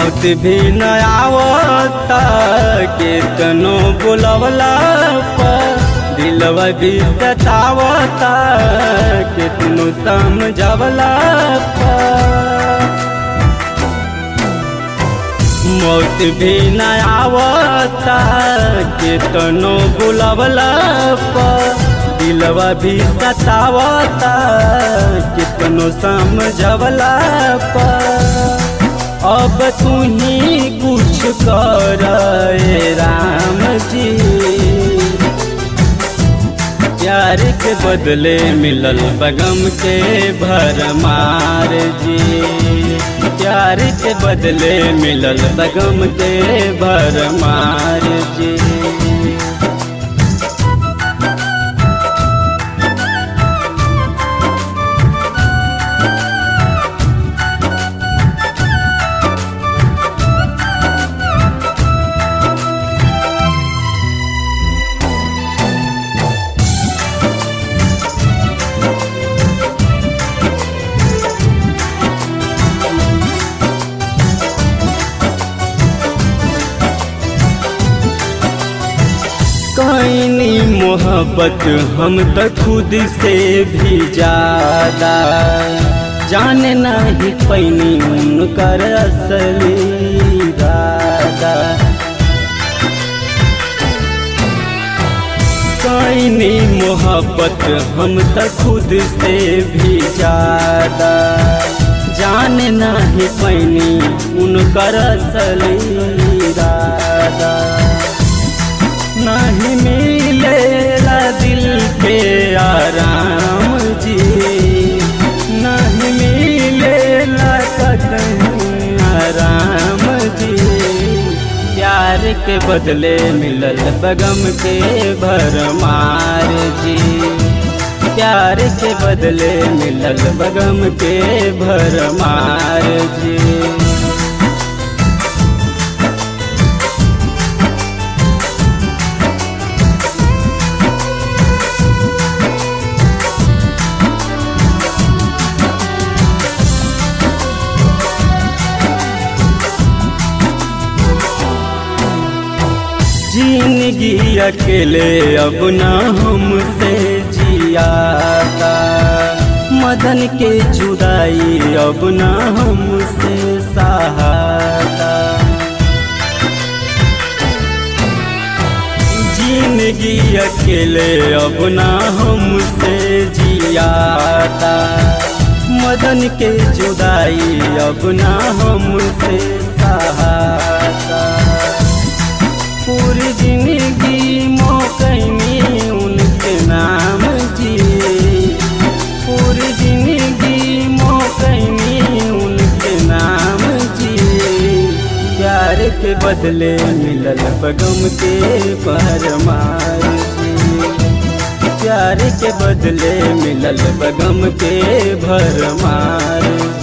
मौत भी न आवता केतनो बुलवला पर दिलवा भी सतावता कितनो समझवला पर मौत भी न आवता केतनो बुलवला पर दिलवा भी सतावता कितनो समझवला पर अब तू ही कुछ कर राम जी प्यार के बदले मिलल बगम के भरमार जी प्यार के बदले मिलल बगम के भरमार जी कईनी मोहब्बत हम तो खुद से भी ज्यादा जाने नहीं पैनी उनकर असली इरादा कईनी मोहब्बत हम तो खुद से भी ज्यादा जाने नहीं पैनी उनकर असली इरादा नहीं मिलेला दिल पे आराम जी नहीं मिलेला कहीं आराम जी प्यार के बदले मिलल बगम के भरमार जी प्यार के बदले मिलल बगम के भरमार जी जिंदगी अकेले अब न हमसे जियाता मदन के जुदाई अब न हमसे सहाता जिंदगी अकेले अब न हमसे जियाता मदन के जुदाई अब न हमसे सहाता पूरी जिंदगी मौकनी उनके नाम जी पूरी जिंदगी मौकनी उनके नाम जी प्यार के बदले मिलल बगम के परमार जी प्यार के बदले मिलल बगम के भरमार